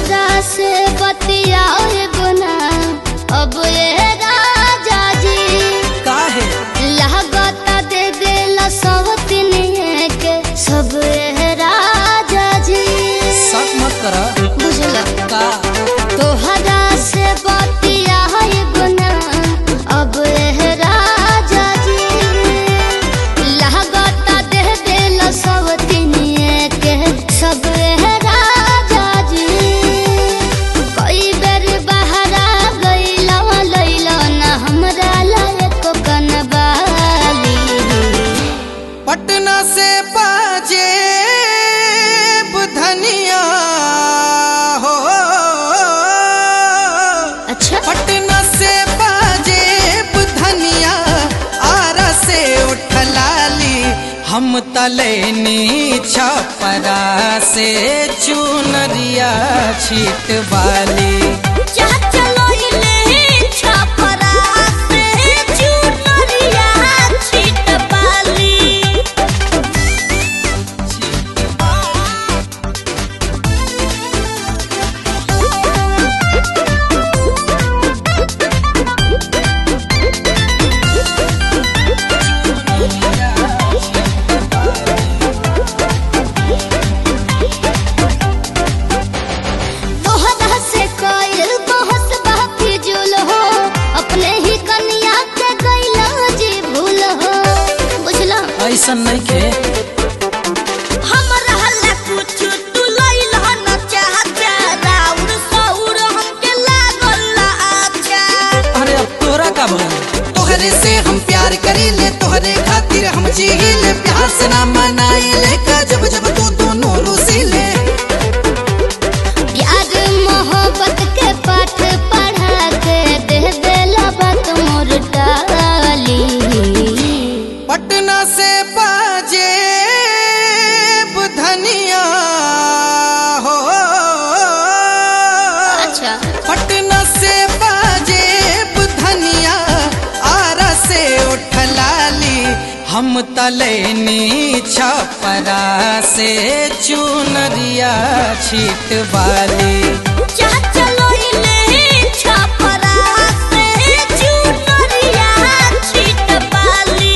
तोहरा से बतियाए गुना अब ये राजा जी काहे लागता दे देला सब तिनिए के सब ये राजा जी शक मत करा बुझला का तोहरा से बतियाए गुना अब ये राजा जी लागता दे देला सब तिनिए के सब ये राजा जी कई बेर बहरा गईला लैला ना हमरा लायक कनबाली पटना से बाजे धनिया हो अच्छा पटना से बाजे धनिया आरा से उठलाली हम तलेनी छपरा से चुनरिया छीट वाली जा चलो इले छपरा से चुनरिया छीट पाली तोहरा से कइल बहस बाकी जुल हो अपने ही कन्या के गइला जी भूल हो बुझला ऐसा नहीं के हमरा हल्ला कुछ तू लइल ह न चाहता राउर सौर हमके लागल ला अच्छा अरे अब तोरा का भला तोहरे से हम प्यार करीले तोहरे खातिर हम जीले प्यार से ना मनाइले का जब जब तू दोनों रूसीले प्यार मोहब्बत के पाठ पढ़ा के दे देला बात मोर डाली पटना से बाजे धनिया हो अच्छा पटना से बाजे धनिया आरा से उठलाली हम तलेनी छपरा से चुनरिया छीट वाली जा चलो इले छपरा से चुनरिया छीट पाली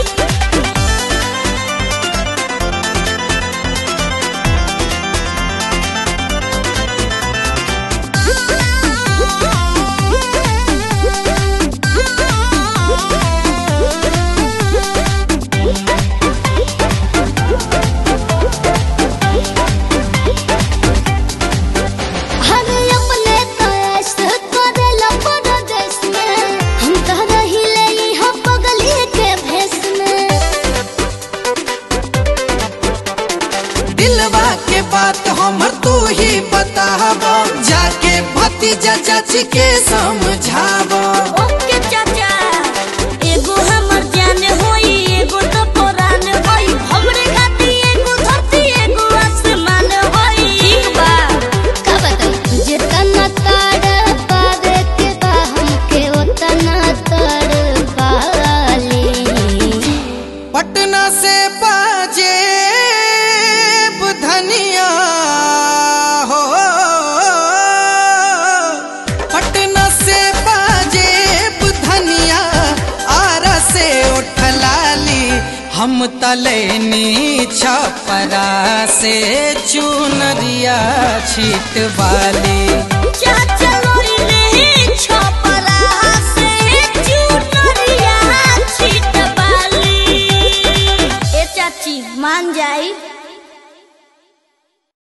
हर अपने तयस करेला परदेस में हम तो रहिले यहाँ पगली के भेस में दिलवा के बात हमर तू ही बतावा जाके भतीजा चाची के समझावा ओके चाचा एगो हमर जान होई एगो तो पुरान होई हमरे खाती एगो धरती एगो आसमान होई ठीक बा का बताई जितना ताड़ पावे के बा हमके उतना तड़ पाली पटना से बाजे धनिया हो पटना से बाजे धनिया आरा से उठलाली हम तलेनी छपरा से चुनरिया छीट वाली चाचा